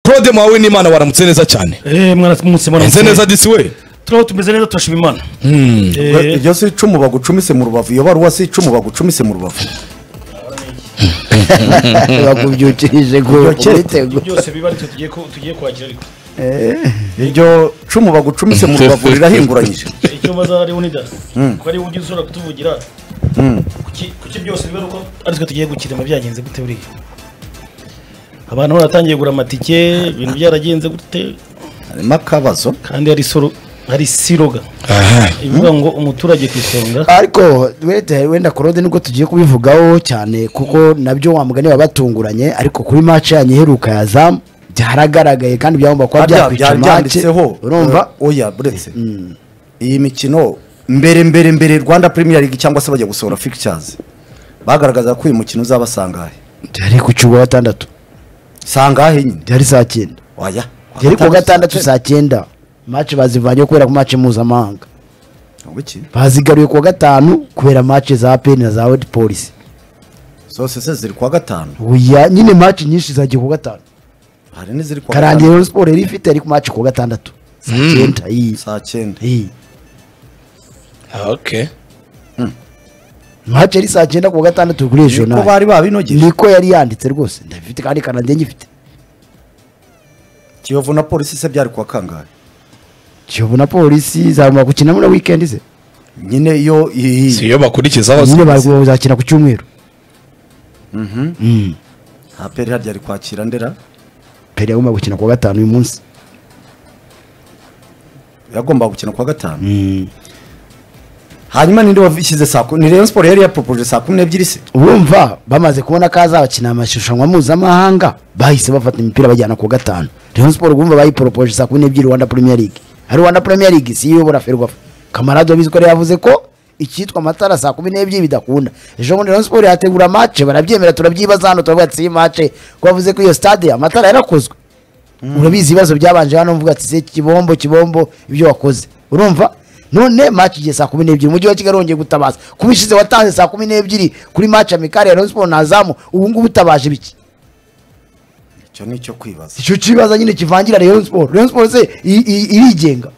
claude muhawe n'imana waramutse neza cyane eee mwana munsi mwana nze neza munsi disi we turaba tumeze neza turashima imana Eee, iryo si icumu bagucumise mu rubavu iyo baruwa si icumu bagucumise mu rubavu bakubyukirije ku Byokeye. mitego byose biba aricyo tugiye ku- tugiye kwakira ariko iryo cumu bagucumise mu rubavu rirahinguranyije icyo baza ariho ni dasi kuko ariwe ujya ushobora kutuvugira kuki kuki byose biba ari uko ari twe tugiye gukirema byagenze gute buriya abantu baratangiye kugura amatike ibintu byaragenze gute harimo akabazo kandi hari soro hari siroga aha ivuga ngo umuturage ku isonga ariko wenda wenda korode nibwo tugiye kubivugaho cyane kuko nabyo wa mugani waba batunguranye ariko kuri mace yanyu iheruka ya zamu byaragaragaye kandi byagomba kuba Harya byakwica byari mace byanditseho urumva eh, oya buretse iyi mikino mbere mbere mbere rwanda premier league cyangwa se bajya gusohora fictures bagaragaza ko uyu mukino uzaba sangahe byari ku cyugo gatandatu sangahe nyine byari saa cyenda oya byari ku wa gatandatu saa cyenda mace bazivanye kubera ku mace mpuzamahanga Wiki. bazigaruye ku wa gatanu kubera mace za peni na za wodi polisi zose se ziri kuwa gatanu Oya, nyine mace nyinshi zagiye ku wa gatanu hari n'iziri kuwa karangiye rero siporo yari ifite ariko mace ku wa gatandatu saa cyenda iyi saa cyenda iyi okay mace yari saa cyenda ku wa gatandatu kuri niko regional bari babinogeje niko yari yanditse rwose ndabifite kandi karangiye ngifite kiyovu na polisi se byari kuwa kangahe kiyovu na polisi zagomba gukina muri weekend ze nyine iyo si iyi iyo bakurikizaho nyine se. bazakina ku cyumweru aperi harya ari kwakira ndera peri yagomba gukina ku wa gatanu uyu munsi yagombaga gukina kuwa gatanu hanyuma ninde washyize saa kumi ni rayon siporo yari yaporopoje saa kumi n'ebyiri se urumva bamaze kubona ko azabakina amarushanwa mpuzamahanga bahise bafata imipira bajyana ku wa gatanu rayon siporo urumva bayiporopoje saa kumi n'ebyiri rwanda premier league ari rwanda premier league si iyobora ferwafa kamarade wabizi ko yari yavuze ko icyitwa amatara saa kumi n'ebyiri bidakunda ejo bundi rayon siporo yategura mace barabyemera turabyibaza hano turavuga ati si iyi mace ko bavuze ko iyo stade amatara yarakozwe urabizi ibibazo byabanje hano mvuga ati se kibombo kibombo ibyo wakoze urumva none match igiye saa kumi n'ebyiri umujyi wa kigali wongeye gutabaza kuba ishize watanze saa kumi n'ebyiri kuri match amikari ya rayon siporo ntazamu ubu ngubu utabaje biki icyo ni icyo kwibaza icyo kibazo nyine kivangira rayon siporo rayon siporo se i- i- irigenga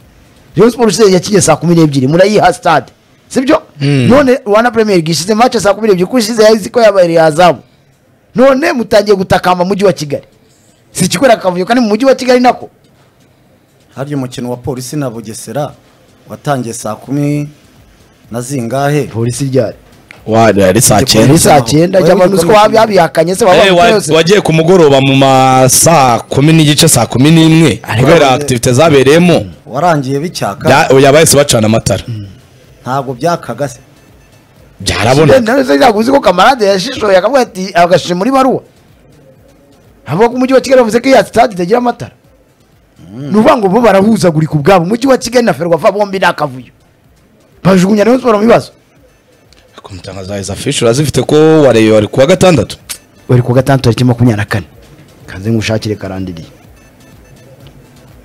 rayon siporo se yakigiye saa kumi n'ebyiri murayiha stade sibyo none rwanda premier league ishize match saa kumi n'ebyiri kuko ishize yazi ko yabaye yazamu none mutangiye gutakamba mujyi wa kigali si ikikwera akavuyo kandi mu mujyi wa kigali nako harya umukino wa polisi na bugesera watangiye saa kumi na zingahe polisi ryari wari ari saa cyenda ni saa cyenda Wewe cyangwa uziko ugomba- babihakanye se Eh, wa- waba wagiye ku mugoroba mu ma saa kumi n'igice saa kumi n'imwe kubera akitivite zabereyemo warangiye bicyaka bya- oya bahise bacana amatara ntabwo byakaga se byaraboneka uzi ko kamarade yashishoye akavuga ati agashije muri baruwa avuga ko umujyi wa kigali bavuze ko iya sitade itagira amatara ni ukuvuga ngo bo barahuzagurika ubwabo umujyi wa kigali na ferwafa bombi ni akavuyo bajugunya rayon siporo mu bibazo komutanga za iza fishi urazifite ko wareye wari kuwa gatandatu bari ku gatandatu tariki makumyabiri na kane kanze ngushakire karandiriye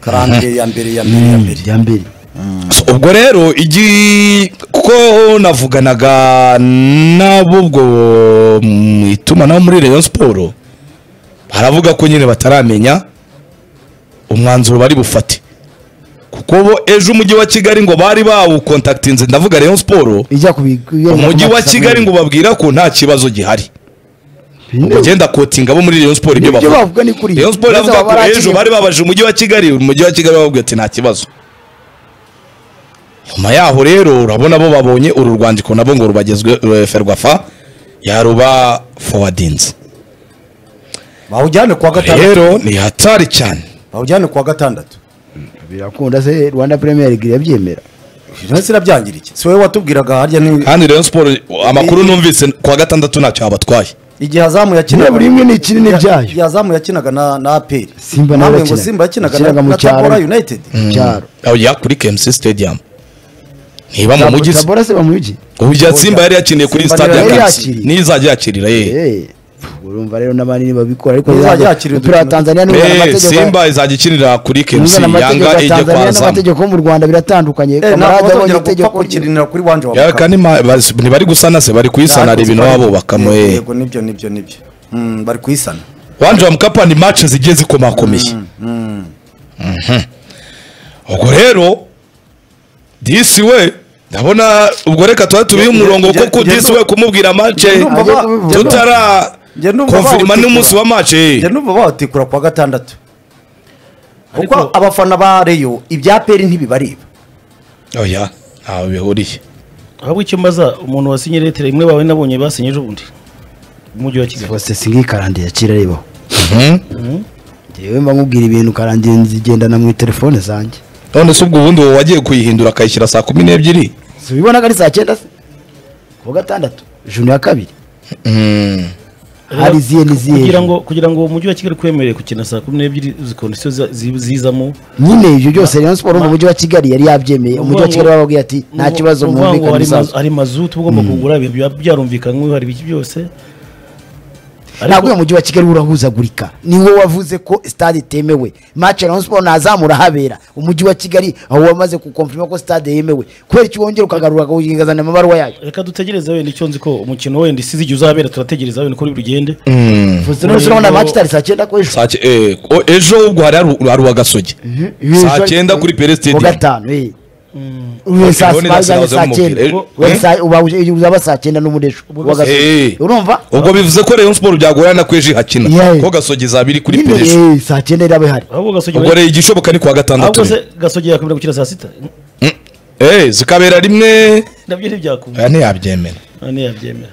karandire ya mbere ya mbere ya mbere irya mbere So, ubwo rero igi kuko navuganaga nabo ubwo mu itumanaho muri rayon siporo baravuga ko nyine bataramenya umwanzuro bari bufate kuko bo ejo umujyi wa kigali ngo bari bawukontakitinze ndavuga rayon siporo ijya ku bi- umujyi wa kigali ngo babwira ko nta kibazo gihari ubwo genda kotinga abo muri rayon siporo ibyo Ibyo bavuga bavuga ni kuri rayon siporo Kugeza iravuga ubu ko ejo barakemura. bari babaje umujyi wa kigali umujyi wa kigali bababwiye ati nta kibazo nyuma yaho rero urabona bo babonye uru rwandiko nabo ngo rubagezwe eh, ferwafa yaruba fowadinze bawujyane kuwa gatandatu rero ni hatari cyane bawujyane kuwa gatandatu birakunda se rwanda premier league irabyemera jenoside irabyangira si wowe watubwiraga harya ni kandi rayon siporo amakuru numvise kwa gatandatu ntacyo yabatwaye igihe azamu yakinaga Niba buri imwe ni ikinini byayo. igihe azamu yakinaga na na aperi Simba nayo Mwamwe ngo yakinaga. simba yakinaga Yakinaga na- mu na cyaro. tabora united cyaro oya kuri kmc stadium ntiba mu mujyi se tabora se bamujyi ubya simba yari yakiniye kuri Simba stade ya yari kmc yakiriye. nizajya yakirira yewe Eh, urumva rero n'abandi nibabikora ariko Ntizajya uzajya- yakira umupira wa udukino. tanzania n'uzana Eh, amategeko- simba izajya ikinira kuri kmc uzana amategeko yanga ya ijye tanzania kwa zamu n'amategeko yo mu rwanda biratandukanye Eh, kamarade ntabwo abonye bazongera gupfa itegeko kukirinira kuri wanje wa Ya, Mukama. kandi ma- bas- ntibari gusana se bari kuyisanara ibintu Yarakozwe. babubakamo Yego, eh. yego nibyo nibyo nibyo Mm, bari kuyisana wanjura mukapa ni match zigiye zikomakomeye Mhm. ubwo rero disi we ndabona ubwo reka tuba tubihe Nge- nge- umurongo nge- kuko nge- disi we kumubwira match nge- numva ba- tutara nge- numva konfirima bawutikura. n'umunsi wa match njya numva bawutikura kuwa gatandatu kuko Ariko- abafana ba reyo ibya peri ntibibareba oya ntawe bihuriye ahubwo icyo mbaza umuntu wasinye letire imwe bawe nabonye basinye ejo bundi mu mujyi wa kigali Faustin singikarandiye yakira aribo Mhm. njyewe mba nkubwira ibintu karandiye nzigendana mu telefone zanjye none se ubwo ubundi wowe wagiye kuyihindura akayishyira saa kumi n'ebyiri zibibona ko ari saa cyenda se kuwa gatandatu juni ya kabiri Mhm. hari izihe n'izihe kugira ngo kugira ngo umujyi wa kigali kwemerere gukina saa kumi n'ebyiri izi kondisiyo za- zi- zizamo nyine ibyo byose rayon siporo mu mujyi wa kigali yari yabyemeye umujyi wa kigali bababwiye ati nta kibazo Ni ukuvuga ngo mwumvikane hari muzaza mazu- hari mazutu ugomba kugura ibintu biba byarumvikanyweho hari ibiki byose ntabwo uyu mujyi wa kigali urahuzagurika niwe wavuze ko stade itemewe match rayon siporo ntazamura habera umujyi wa kigali aho wamaze gukomfirima ko stade yemewe kubera icyo wongera ukagarura ukazana amabaruwa yayo reka dutegereze wenda icyo nzi ko umukino wenda isize igihe uzabera turategereza wenda uko bigende Mhm. Faustin Rushira na match itari saa cyenda ko ejo Saa ki- eh, o- ejo ubwo hari hari- hari uwa gasogi Ejo- saa cyenda kuri Pele Stadium. kuwa gatanu eh. Uwe saa Ejo ni sita Arsenal saa uzamubwira. cyenda Ejo- Uwe eh? saa- uba- uzaba saa cyenda n'umudejo Uwa gasogi. Eh. urumva ubwo bivuze ko rayon siporo byagorana ko ejo ihakina Yeah. ko gasogi izaba iri kuri Nyine, Pele ejo eh, saa cyenda iraba ihari ahubwo gasogi ubwo rero igishoboka ni kuwa gatandatu ahubwo se gasogi yakwemera gukina saa sita Mm. Eh, zikabera rimwe nabyo ntibyakunda aya ntiyabyemera ntiyabyemera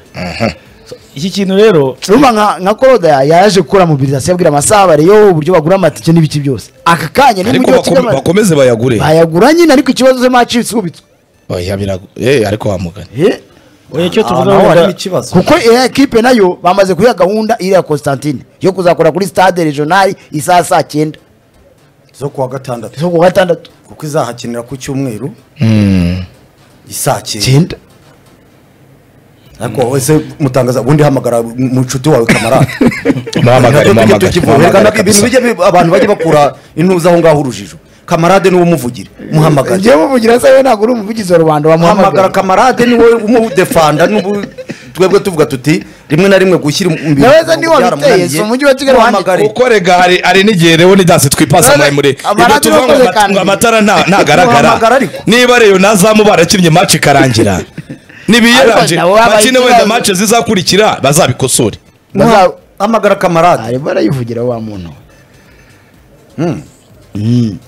iki kintu rero urumva nka nka koda ya- yaje gukora mobilisation abwira amasaha bareyo uburyo bagura amatike n'ibiki byose aka kanya ni ariko mujyi wa bakome- kigali bakomeze bayagure bayagura nyine ariko ikibazo ze match isubitswe oya birago eh ariko wamugana Eh, oya icyo aho tuvuga naho harimo wenda ikibazo kuko iyo ekipe nayo bamaze kuyiha gahunda iriya Constantine yo kuzakora kuri stade regional isaha saa cyenda zo kuwa gatandatu zo ku gatandatu kuko izahakinira ku cyumweru Mm. isaa cyenda cyenda ariko wese mutangaza ubundi hamagara mu nshuti wawe kamarade muhamagare tujye muhamagare tukivura muhamagare reka ibintu kabisa. bijye bi- abantu bajye bakura intuza aho ngaho urujijo kamarade niwe umuvugire muhamagare njyewe muvugira se we ntabwo uri umuvugizi wa rubanda muhamagara wamuhamagara kamarade niwe umudefanda n'ubu twebwe tuvuga tuti rimwe na rimwe gushyira imbere Naweza niwe wabiteye, si umujyi wa Kigali wanjye. kuko rega hari hari n'igihe rero ni danse twipasa None, muremure ibyo amaradiyo tuvuga ngo akoze amata- kandi. ngo amatara nta- Ntiwahamagara ntagaragara ariko. niba rero nazamu barakinnye maci ikarangira nibiyeranje nabo babaye bakine wenda ikibazo. maci zizakurikira bazabikosore Muha- hamagara kamarade arimo arayivugira wa muntu we.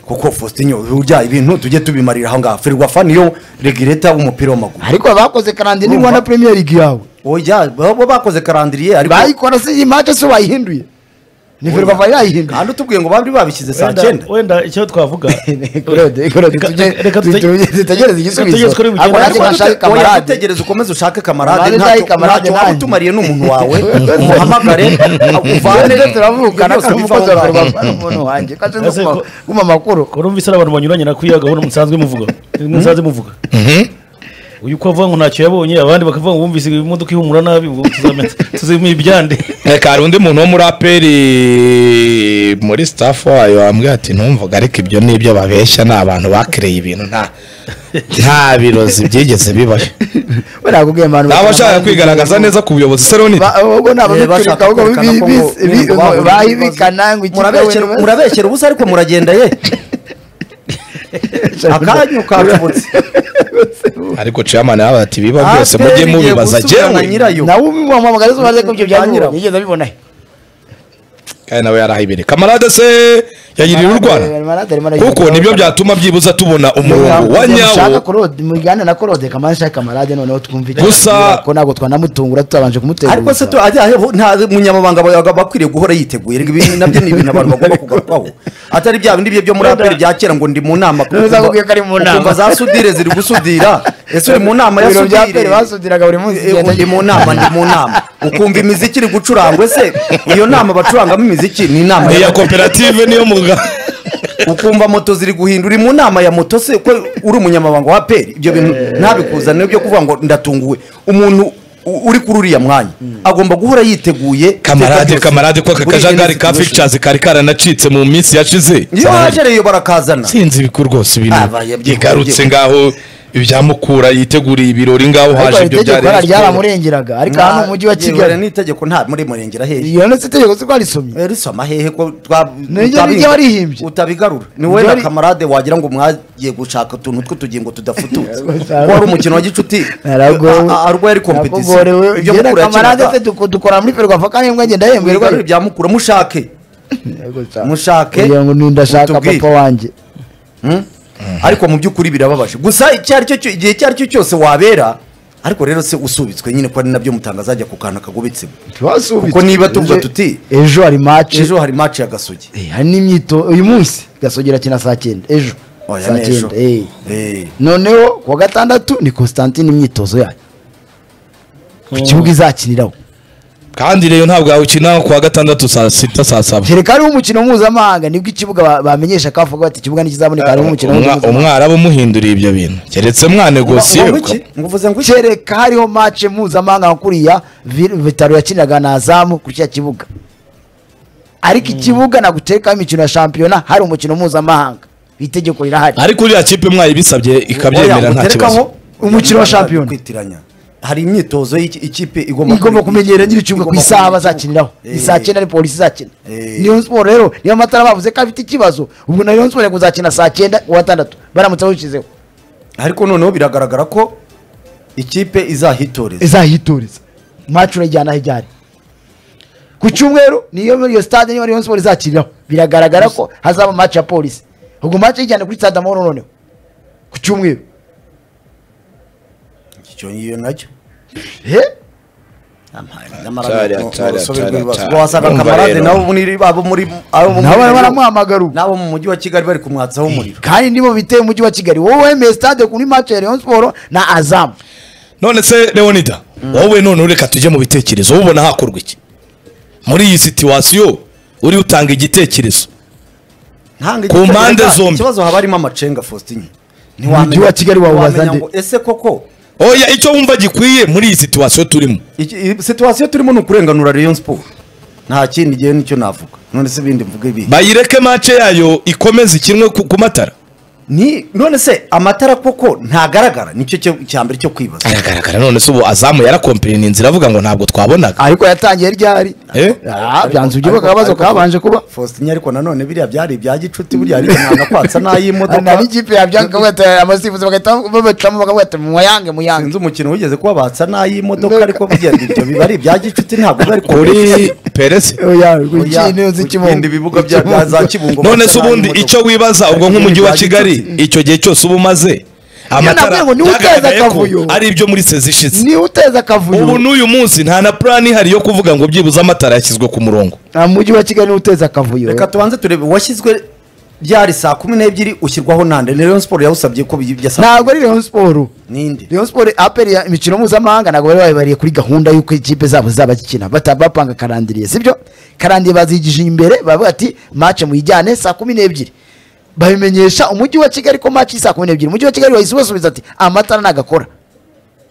kuko Faustin urya ibintu tujye tubimarira aho ngaho Ferwafa niyo regireta w'umupira w'amaguru ariko bakoze karandi ni Urumva? rwanda premier league yawe oya bo bakoze karandiriye ariko bayikora se iyi match se bayihinduye ni Oya. ferwafa yayihindura kandi utubwiye ngo bari babishyize saa wenda- cyenda wenda icyo twavuga Claude, Claude, Reka- tujye- reka tu- tute- tu- dutegereze dutegereze igisubizo uko bigenda. ako nanjye Ariko nkashake Oya, kamarade utegereze ukomeze ushake kamarade Kamarade ntacyo nayo kamarade ntacyo waba nanjye. utumariye n'umuntu wawe umuhamagare uvane Tujye turavukana Ibyo byose kandi umukozi biva wa aho ngaho. ferwafa ni umuntu wanjye kandi Ese ko- kuma amakuru kora umvise ari abantu banyuranye na kuri iyo gahunda musanzwe muvuga musanzwe muvuga uyu uko avuga ngo ntacyo yabonye abandi bakavuga ngo bumvise imodoka ihumura nabi ubwo tuzamenya tuzimya ibyande reka hari undi muntu wo muri aperi muri staff wayo wambwira ati ntumvuga ariko ibyo ni ibyo babeshya ni abantu bakireye ibintu nta nta birozi byigeze bibaho we nakubwiye abantu naba bakina ashaka amarangi. kwigaragaza neza ku buyobozi seroni Ba- ahubwo ni Eh, bashaka ababikwereka ahubwo kwerekana ko ngo- ngo bahura n'ibibazo. bahibikana ngo ikipe Murabekera- wenda- murabekera ubusa ariko muragenda ye akanyu kakabutse ariko chairman yabaye ati biba byose APR mujye igiye mubibaza gusubira nka jyewe nyirayo nawe ubimwamamagara izo umaze ko ibyo byanyura Banyiraho. yigeze abibona he kandi nawe yarahibereye kamarade se yagirira u Rwanda kuko nibyo byatuma byibuza tubona umurongo wa nyawo mujyane na korode kamanzi shaka kamarade noneho twumve icyo Gusa- amubwira ko ntabwo twanamutungura tutabanje kumutera ariko se tu- ajya- aho- nta munyamabanga ba- ba- bakwiriye guhora yiteguye Ibi nabyo ni ibintu abantu bagomba kugarukaho atari bya bindi bye byo muri aperi bya kera ngo ndi mu nama Niba uzakubwiye ko ari mu nama. ukumva za sudire ziri gusudira ese uri mu nama ya Ibiro bya sudire APR basudiraga buri munsi Eh, ndi mu nama ndi mu nama ukumva imiziki iri gucurangwa ese iyo nama bacurangamo imiziki ni inama ni ya iya koperative niyo muga ukumva moto ziri guhinda uri mu nama ya moto se ko uri umunyamabanga wa peri ibyo bintu ntabikuzanire byo kuvuga ngo ndatunguwe umuntu u- uri kuri uriya mwanya agomba guhora yiteguye kamarade kamarade ko aka Kuri kajagari any ka situation. pictures kari karanacitse mu minsi yashize iyo haje rero barakazana sinzi ibiku rwose ibintu Aba, yabyivuye. igarutse ngaho ibya mukura yiteguriye ibirori ngaho ariko haje hari ibyo bya itegeko Rayon hariya Sports. ryaramurengeraga ariko aha ni umujyi wa yewe kigali n'itegeko nta muri murengera hehe iyo ndetse itegeko si ko warisomye Eh, risoma hehe ko twa- Niryo utabi- niryo warihimbye. utabigarura ni Niryo wowe na wari- kamarade wagira ngo mwagiye gushaka utuntu tw'utugingo tudafututse Narago- wari umukino wa gicuti naragowe A- a- arwaye ari kompetisiyo naragogorewe ibyo Jyewe na mukura kamarade se yakinaga duko- dukora muri ferwafa kandi imbwa ngenda yembwe mwigarure ibya mukura mushake mushake kugira ngo ni- ndashaka utubwire. papa wanjye ariko mu by'ukuri birababaje gusa icyo ari cyo cyo- igihe icyo ari cyo cyose wabera ariko rero se usubitswe nyine ko ari nabyo mutangazajya ku kantu kagubitse twasubitse Kuko niba tuvuga tuti- ejo hari match ejo hari match ya gasogi Eh, hari n'imyito uyu munsi gasogera kina saa cyenda ejo oya saa n'ejo cyenda eh. Eh. noneho kuwa gatandatu ni constantine imyitozo yayo ku kibuga izakiniraho kandi rero ntabwo yawukina ku wa gatandatu saa sita saa saba kereka hariho umukino mpuzamahanga nibwo ikibuga ba- bamenyesha ko bavuga bati ikibuga ntikizaboneka hariho umukino Umwa- mpuzamahanga umwarabu muhinduriye ibyo bintu keretse mwanegosiye Ngo- ngo iki? Ngo uvuze ngo iki? kereka hariho match mpuzamahanga nka kuriya Vi- vitaro yakiniraga na azamu kuri kiriya kibuga ariko ikibuga naguterekaho imikino ya shampiyona hari umukino mpuzamahanga itegeko rirahari ariko uriya kipe mwayibisabye ikabyemera nta kibazo Umukino wa shampiyona. kwitiranya hari imyitozo y'iki- ikipe igomba igomba kumenyera nyiri ikibuga ku igomba isaha kumenyera bazakiniraho ikibuga. isaa cyenda ari polisi izakina Eh. niyo siporo rero niyo matara bavuze ko afite ikibazo ubwo na niyo siporo yakuzakina saa cyenda ku wa gatandatu baramutse bawushyizeho ariko noneho biragaragara ko ikipe izahitoreza izahitoreza macu urajyana aho ijyari ku cyumweru niyo iyo stade niba ariyo siporo izakiriraho biragaragara ko hazaba maci ya polisi ubwo maci yijyana kuri stade amahoro noneho ku cyumweru icyo iyo nacyo he Cyari, cyari, cyari, cyari. wasaga Urumva kamarade rero. nabo muri abo muri abo mu nabo muriro- baramuhamagara ubu n'abo mu mujyi wa kigali bari kumwatsaho umuriro kandi nibo biteye umujyi wa kigali wowe wemeye stade kuri maci ya rayon siporo na azamu none se leonida wowe none reka tujye mu bitekerezo ubona hakorwa iki muri iyi situwasiyo uri utanga igitekerezo Ntanga Ku igitekerezo mpande cyanyu. zombi. ikibazo haba harimo amacenga faustin Umujyi wa Kigali wawubaza nde? ese koko oya icyo wumva gikwiye muri iyi situwasiyo turimo iki- iyi situwasiyo turimo ni ukurenganura rayon sport nta kindi gihe nicyo navuga none se ibindi mvuga ibihe bayireke mace yayo ikomeze ikinwe ku ku matara ni none se amatara koko ntagaragara nicyo cyo- cya mbere cyo kwibaza aragaragara none se ubu azamu yarakompereninze iravuga ngo ntabwo twabonaga ariko yatangiye ryari Eh? Ah, byanze Ariko- ubyuka akabazo ariko- kabanje kuba faustin ariko nanone biriya byari ibya gicuti buriya ari umwana kwatsa n'ay'imodoka nari ikipe yabyanga bakabwata amasifuzi bagahita babacamo bakabwata muyange muyange sinzi umukino wigeze kuba batsa n'ay'imodoka ariko burya ibyo biba ari ibya gicuti ntabwo biba ari kuri peresi oya Oya, ikindi uzi ibindi bibuga bya bya za kibungo none batsa se ubundi n'ay'imodoka. icyo wibaza ubwo nk'umujyi wa kigali icyo gihe cyose uba umaze amatara nabwiye ngo niwe uteza byagaragaye ko akavuyo. ari ibyo muri sezi ishize ni uteza akavuyo ubu n'uyu munsi nta na plan ihari yo kuvuga ngo byibuze amatara yashyizwe ku murongo nta mujyi wa kigali niwe uteza akavuyo reka tubanze turebe washyizwe byari saa kumi n'ebyiri ushyirwaho nande ni rayon sport yawusabye ko bijya saa ntabwo ari rayon siporo ninde rayon siporo aperi ya imikino mpuzamahanga ntabwo bari babibariye kuri gahunda y'uko ikipe zabo zizaba zikina bata- bapanga karandiriye sibyo karandiriye bazigije imbere bavuga ati mace muyijyane saa kumi n'ebyiri babimenyesha umujyi wa kigali ko mace saa kumi n'ebyiri umujyi wa kigali wahise ubasubiza ati amatara nagakora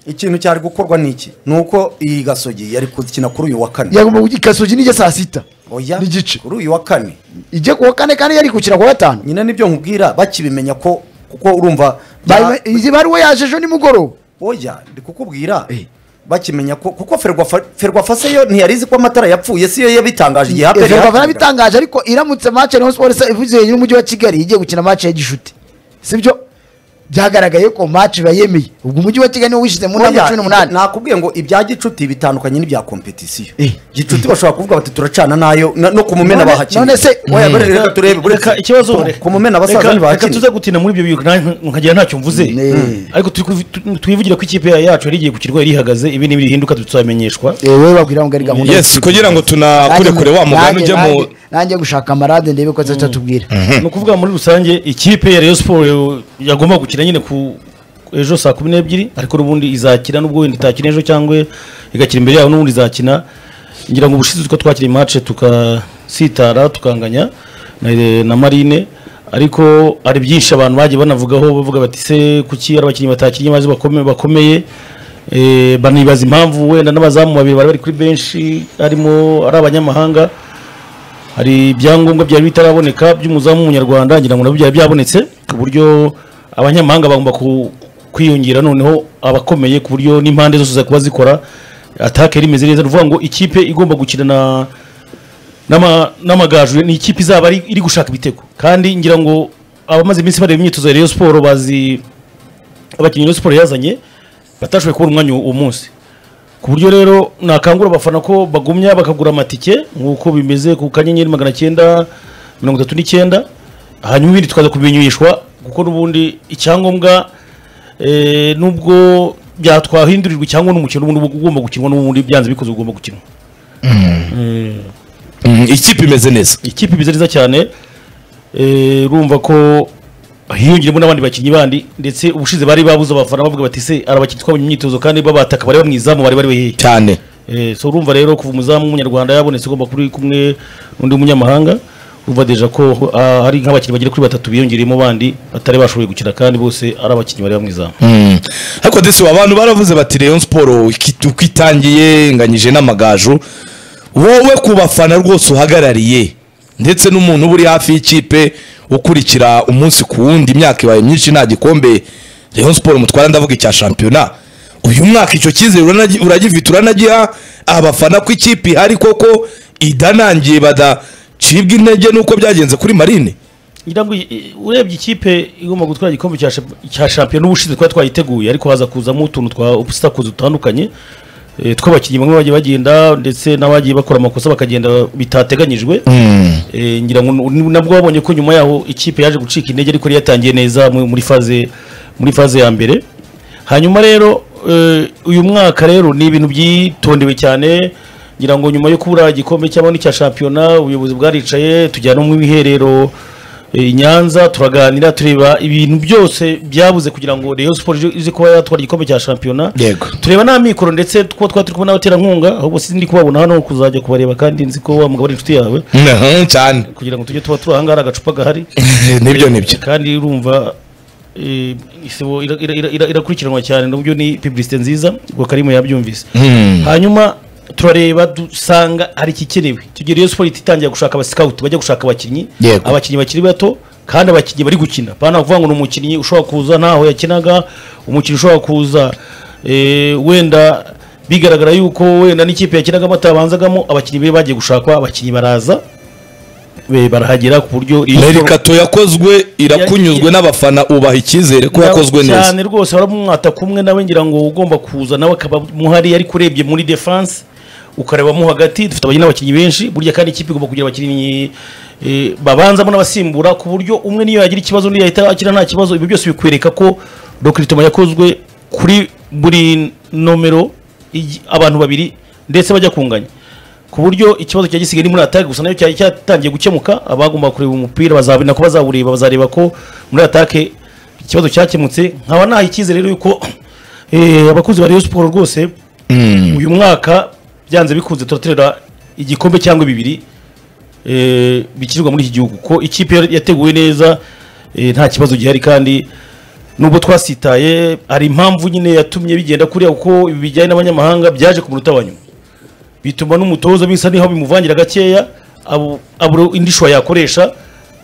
ikintu cyari gukorwa niki ni uko iyi gasogi yari gukina kuri uyu wa kane yagomba kujya ikasogi n'ijya saa sita oya n'igice kuri uyu wa kane ijya kuwa kane kandi yari gukina kuwa gatanu nyine nibyo nkubwira bakibimenya ko kuko urumva Bari- izi baruwa yaje ejo nimugoroba oya ndi kukubwira bakimenya ko kuko ferwafa ferwafa se yo ntiyari izi ko amatara yapfuye si yo yabitangaje igihe APR Ferwafa yakiniraga. yarabitangaje ariko iramutse match Rayon Sports ivuze hejuru y'umujyi wa Kigali igiye gukina match ya Gishuti sibyo byagaragaye ko match bayemeye ubwo umujyi wa Kigali niwo wishize mu Oya, nama cumi n'umunani nakubwiye ngo ibya gicuti bitandukanye n'ibya kompetisiyo Eh. gicuti bashobora kuvuga bati turacana nayo na- no ku mumena None- bahakina none se- oya bari reka turebe reka ikibazo ku mumena abasaza reka- reka tuze ntibahakina gutinda muri ibyo bintu nanjye nkagira ntacyo mvuze Ne. ariko turi kuvi- tu- twivugira ko ikipe yacu yari igiye gukirwa yari ihagaze ibindi bihinduka tuzamenyeshwa yewe babwira ngo ari gahunda yes y'ikipe. kugira ngo Nanjye- tunakurekure wa mugani nanjye- ujye mu nanjye- nanjye gushaka amarade ndebe ko azaca atubwira ni ukuvuga muri rusange ikipe ya rayon siporo yagomba gukina nyine ku ejo saa kumi n'ebyiri ariko n'ubundi izakina n'ubwo wenda itakina ejo cyangwa igakina imbere yaho n'ubundi izakina ngira ngo ubushize utwo twakira imace tukasitara tukanganya na- na marine ariko hari byinshi abantu bagiye banavugaho bavuga bati se kuki ari abakinnyi batakinnye maze bakome- bakomeye Eh, banibaza impamvu wenda n'abazamu babiri bari bari kuri benshi harimo ari abanyamahanga hari ibyangombwa byari bitaraboneka by'umuzamu w'umunyarwanda ngira ngo nabyo byari byabonetse ku buryo abanyamahanga bagomba ku- kwiyongera noneho abakomeye ku buryo n'impande zose zikuba zikora atake ari imeze neza ni ukuvuga ngo ikipe igomba gukina na n'ama- n'amagaju ni ikipe izaba ari- iri gushaka ibitego kandi ngira ngo abamaze iminsi bareba imyitozo ya Rayon Sport bazi abakinnyi Rayon Sport yazanye batashoboye kubona umwanya uwo munsi ku buryo rero nakangura abafana ko bagumya bakagura amatike nk'uko bimeze ku kanyenyeri magana cyenda mirongo itatu n'icyenda hanyuma ibindi tukaza kubimenyeshwa kuko n'ubundi icyangombwa eh, nubwo byatwahindurirwa icyangombwa n'umukino ubundi uba ugomba gukinwa n'ubundi byanze bikoze ugomba gukinwa Mm, ikipe imeze neza ikipe imeze neza cyane eh, urumva ko hiyongeremo n'abandi bakinnyi bandi ndetse ubushize bari babuze abafana bavuga bati se arabakinnyi twabonye imyitozo kandi babataka bari bamwizamu bari bari hehe cyane Eh, so urumva rero kuva umuzamu w'umunyarwanda yabonetse ugomba kuri kumwe n'undi munyamahanga urumva deja ko ah, hari nk'abakinnyi bagera kuri batatu biyongereyemo bandi batari bashoboye gukina kandi bose ari abakinnyi bari bamwizamu Mm. ariko desi abantu baravuze bati Rayon Sport uki- uko itangiye inganyije n'amagaju wowe ku bafana rwose uhagarariye ndetse n'umuntu uba uri hafi y'ikipe ukurikira umunsi ku wundi imyaka ibaye myinshi nta gikombe Rayon Sport mutwara ndavuga icya shampiyona uyu mwaka icyo cyizere uranagi- uragifite uranagiha abafana ko ikipe ihari koko idanangiye badacibwa intege nuko byagenze kuri marine ngira ngo iyi- urebye ikipe igomba gutwara igikombe cya shap- cya shampiyona n'ubushize twari twayiteguye ariko haza kuzamo utuntu twa obstacles dutandukanye eh, tw'abakinnyi bamwe bagiye bagenda ndetse n'abagiye bakora amakosa bakagenda bitateganyijwe Eh, ngira ngo ni- nabwo babonye ko nyuma yaho ikipe yaje gucika intege ariko yari yatangiye neza mu- muri faze muri faze ya mbere hanyuma rero eh, uyu mwaka rero ni ibintu byitondewe cyane ngira ngo nyuma yo kubura igikombe cyangwa n'icya shampiyona ubuyobozi bwaricaye tujyana mu biherero eh, i Nyanza turaganira tureba ibintu byose byabuze kugira ngo Rayon Sport ije- ize kuba yatwara igikombe cya shampiyona Yego. tureba nta mikoro ndetse kuko twari turi kumwe n'abaterankunga ahubwo sindi kubabona hano kuzajya kubareba kandi nzi ko wa mugabo ari inshuti yawe Mhm, cyane kugira ngo tujye tuba turi ahangaha hari agacupa gahari nibyo nibyo kandi urumva eh, isibo ira- ira- ira- ira- irakurikiranwa cyane n'uburyo ni publicite nziza ubwo karimu yabyumvise hanyuma turareba dusanga hari ikikenewe tugira iyo siporo itangira gushaka abasikawuti bajya gushaka abakinnyi Yego. abakinnyi bakiri bato kandi abakinnyi bari gukina bana kuvuga ngo ni umukinnyi ushobora kuza ntaho yakinaga umukinnyi ushobora kuza eh, wenda bigaragara yuko wenda n'ikipe yakinagamo atabanzagamo abakinnyi be bagiye gushakwa abakinnyi baraza be barahagera ku buryo iyi siporo- merikato yakozwe irakunyuzwe n'abafana ubaha icyizere ko yakozwe neza cyane rwose baramumwata kumwe nawe ngira ngo uba ugomba kuza nawe akaba muhari ariko urebye muri defense ukarebamo hagati dufite abageni n'abakinnyi benshi burya kandi ikipe igomba kugira abakinnyi eh, babanzamo n'abasimbura ku buryo umwe niyo yagira ikibazo undi yahita akira nta kibazo ibi byose bikwereka ko dokiritoma yakozwe kuri buri nomero igi- abantu babiri ndetse bajya kunganya ku buryo ikibazo cyari gisigaye ni muri atake gusa nayo cyari cyatangiye gukemuka abagomba kureba umupira bazabona ko bazawureba bazareba ko muri atake ikibazo cyakemutse nkaba naha icyizere rero yuko eh, abakozi ba Rayon Sport rwose uyu mwaka byanze bikunze turaterera igikombe cyangwa bibiri eh, bikinirwa muri iki gihugu ko ikipe yari- yateguwe neza eh, nta kibazo gihari kandi nubwo twasitaye hari impamvu nyine yatumye bigenda kuriya kuko ibi bijyanye n'abanyamahanga byaje ku munota wa nyuma bituma n'umutoza bisa n'aho bimuvangira gakeya abo- abura indi shusho yakoresha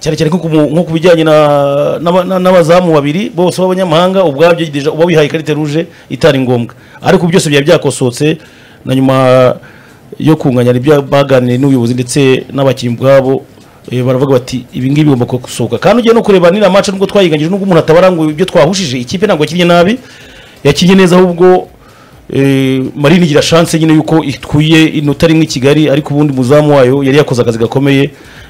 cyane cyane nko ku mu- nko ku bijyanye na- n'aba- na- n'abazamu babiri bose b'abanyamahanga ubwabyo deja uba wihaye ikarita ruje itari ngombwa ariko byose byari byakosotse na nyuma yo kunganya hari ibyo baganiriye n'ubuyobozi ndetse n'abakinnyi ubwabo eh, baravuga bati ibi ngibi bigomba gusohoka kandi ugiye no kureba niriya mace nubwo twayiganyije nubwo umuntu atabaranguye ibyo twahushije ikipe ntabwo yakinnye nabi yakinnye neza ahubwo Eh, Marine igira chance nyine yuko itwiye inota rimwe i Kigali ariko ubundi muzamu wayo yari yakoze akazi gakomeye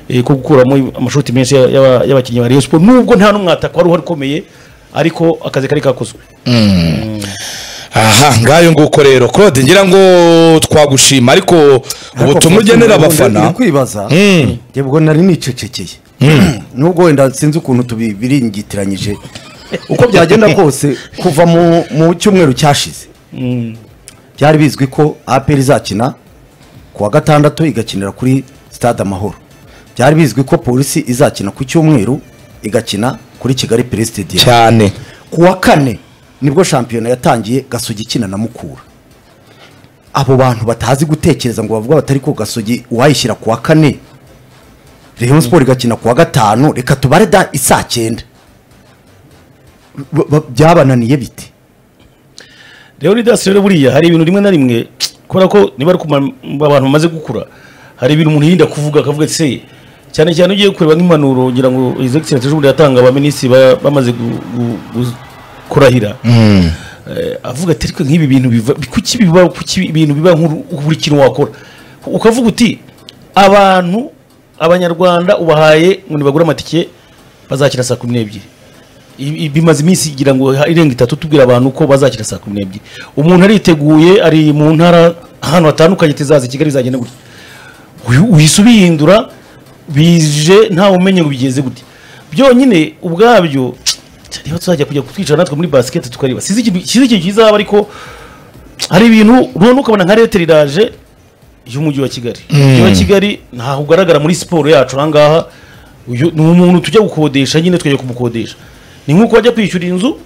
eh, ko gukuramo amashoti menshi y'aba- y'abakinnyi ba Rayon Sport nubwo nta n'umwataka wari uhari ukomeye ariko akazi kari kakozwe aha ngayo nguko rero claude ngira ngo twagushima ariko ubutumwa ugenera abafana Ndi kwibaza Mm. njye ubwo nari nicecekeye nubwo wenda sinzi ukuntu tubiringitiranyije uko byagenda kose kuva mu- mu cyumweru cyashize byari bizwi ko aperi izakina ku wa gatandatu igakinira kuri stade amahoro byari bizwi ko polisi izakina ku cyumweru igakina kuri kigali perezida cyane ku wa kane nibwo shampiyona yatangiye gasogi ikina na mukura abo bantu batazi gutekereza ngo bavuga batari ko gasogi uwayishyira ku wa kane Rayon Sport igakina ku wa gatanu reka tubare da isaa cyenda Ba- ba- byabananiye bite rero leaders rero buriya hari ibintu rimwe na rimwe kubera ko niba ari ku ma- abantu bamaze gukura hari ibintu umuntu yirinda kuvuga akavuga ati se cyane cyane ugiye kureba nk'impanuro ngira ngo izo excellence ejo bundi yatanga abaminisitiri ba- bamaze gu- gu- gu- kurahira Eh, avuga ati ariko nk'ibi bintu biva kuki biba kuki ibintu biba nk'uru- buri kintu wakora ukavuga uti abantu abanyarwanda ubahaye ngo nibagura amatike bazakira saa kumi n'ebyiri I- i- bimaze iminsi igira ngo ha- irenga itatu tubwira abantu ko bazakira saa kumi n'ebyiri umuntu ariteguye ari mu ntara ahantu hatandukanye tizaza i kigali bizagenda gutya uyu- uhise ubihindura bije ntawe umenye ngo bigeze gute byonyine ubwabyo niba tuzajya kujya kutwicara natwe muri basiketi tukareba sizi ikintu sizi ikintu kizaba ariko hari ibintu rero ukabona nka leta iraje y'umujyi wa kigali umujyi wa kigali ntaho ugaragara muri siporo yacu ahangaha uyu ni umuntu tujya gukodesha nyine twajya kumukodesha ni nk'uko wajya kwishyura inzu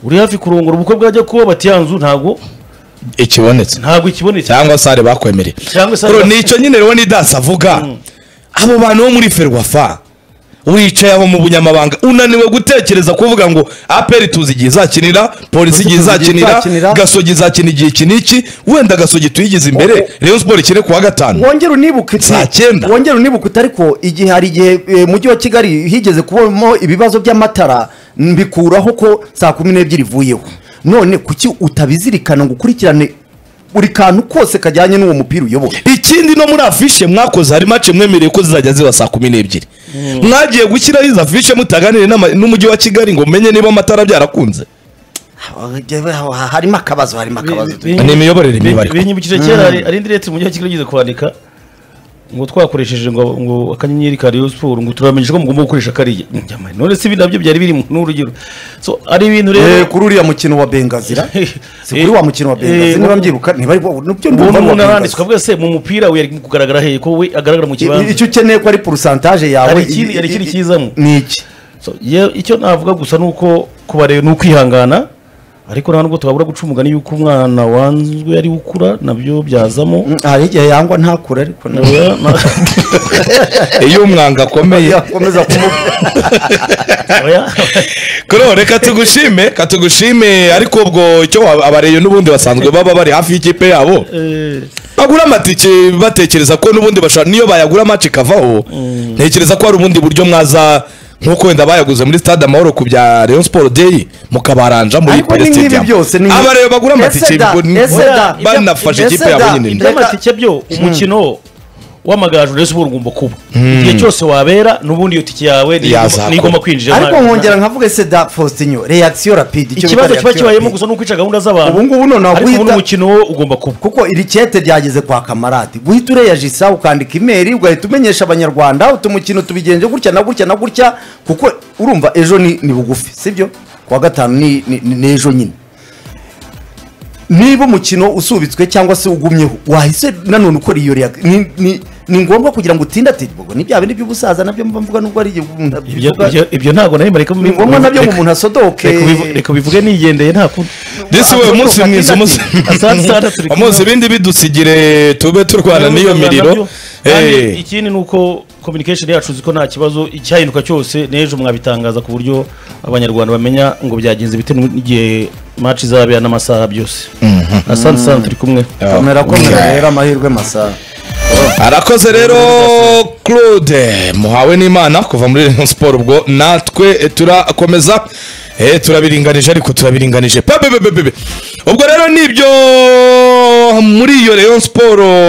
uri hafi kurongora ubukwe bwajya kuba bati ya nzu ntabwo ikibonetse ntabwo ikibonetse cyangwa sare bakwemereye Cyangwa sare Bro, bak- nicyo nyine rero ni dasi avuga abo bantu bo muri ferwafa wicaye aho mu bunyamabanga unaniwe gutekereza kuvuga ngo aperi tuzi igihe izakinira polisi igihe izakinira izakinira. gasogi izakina igihe iki n'iki wenda gasogi tuyigize imbere rayon siporo ikine ku wa gatanu wongere unibuke uti- Saa cyenda. wongere unibuke uti ariko igihe hari igihe e, mujyi wa kigali higeze kubamo ibibazo by'amatara mbikuraho ko saa kumi n'ebyiri ivuyeho none kuki utabizirikana ngo ukurikirane buri kantu kose kajyanye n'uwo mupira uyobora ikindi no muri afishe mwakoze hari mace mwemereye ko zizajya ziba saa kumi n'ebyiri mwagiye gushyiraho izo afishe mutaganire n'ama- n'umujyi wa kigali ngo mumenye niba amatara byarakunze harimo akabazo harimo akabazo Ni imiyoborere mibi ariko. binyibukije kera hari hari indi leta mu mujyi wa kigali igize kwandika ngo twakoresheje ngo ngo akanyenyeri ka Rayon Sport ngo turamenyesha ko mugomba gukoresha kariya Nyamara, none si ibi nabyo byari biri mu- ni urugero so ari ibintu Eh, rero kuri uriya mukino wa bengazira si kuri wa mukino wa Eh, bengazira niba mbyiruka niba ari wo nibyo ndumva ari uwa umuntu Benghazi. aranditswe avuga se mu mupira we yari kugaragara hehe ko we agaragara mu I- icyo kibanza ukeneye ko ari porosantaje yawe Hari ikindi- hari ikindi kizamo. ni iki So, ye- icyo navuga gusa ni uko kubareba ni ukwihangana ariko nta nubwo twabura guca umugani yuko umwana wanzwe ari ukura nabyo byazamo Mm, hari igihe yangwa ntakure ariko nawe Oya, na- iyo umwanga akomeye yakomeza kumuvuga oya. kuri ubu reka tugushime ka tugushime ariko ubwo icyo wa- abareyo n'ubundi basanzwe baba bari hafi y'ikipe yabo bagura amatike batekereza ko n'ubundi bashobora niyo bayagura amaci ikavaho ntekereza ko hari ubundi buryo mwaza nk'uko wenda bayaguze muri stade amahoro ku bya Rayon Sport Day mukabaranja muri Ariko ni Palestine nk'ibi byose, ni- abareyo bagura Ese amatike da, bigo- ese da, banafashe ese ikipe yabo da, nyine iby'amatike byo umukino w'amagaju rero siporo ugomba kuba igihe cyose wabera n'ubundi iyo tike yawe niyo igomba- Yazakora. niyo igomba kwinjira ariko nta- nkongera nkavuga ese da faustinho reaction rapide icyo ikibazo bita kiba reaction kibayemo rapide. gusa ni ukwica gahunda z'abantu Ubu ngubu none ariko ubu wahita- n'umukino wo ugomba kuba kuko iri kete ryageze kwa kamarade guhita ureyajisa ukandika imeri ugahita umenyesha abanyarwanda utu mukino tubigenje gutya na gutya na gutya kuko urumva ejo ni, ni bugufi sibyo kuwa gatanu ni, ni, ni, ni ejo nyine niba umukino usubitswe cyangwa se ugumyeho wahise nanone ukora iyo reaction ni, ni, ni ngombwa kugira ngo utinde ati ubwo ni bya bindi by'ubusaza nabyo mba mvuga nubwo ari igihe umuntu Ibyo- abivuga ibyo- ibyo ntago nawe mareka ni ngombwa nabyo ngo umuntu asodoke reka ubivuge nigendeye nta kundi Disi we umunsi mwiza umunsi Asante, asante, turi kumwe. umunsi ibindi bidusigire tube turwana n'iyo miriro Kandi Eh. ikindi ni uko communication yacu uzi ko nta kibazo icyahinduka cyose n'ejo mwabitangaza ku buryo abanyarwanda bamenya ngo byagenze bite n'igihe match izabera n'amasaha byose asante asante turi kumwe kamera komera rero amahirwe masaha arakoze rero claude muhawe n'imana kuva muri Rayon siporo ubwo natwe eh, turakomeza eh, turabiringanije ariko turabiringanije pebebebebe ubwo rero nibyo muri iyo Rayon siporo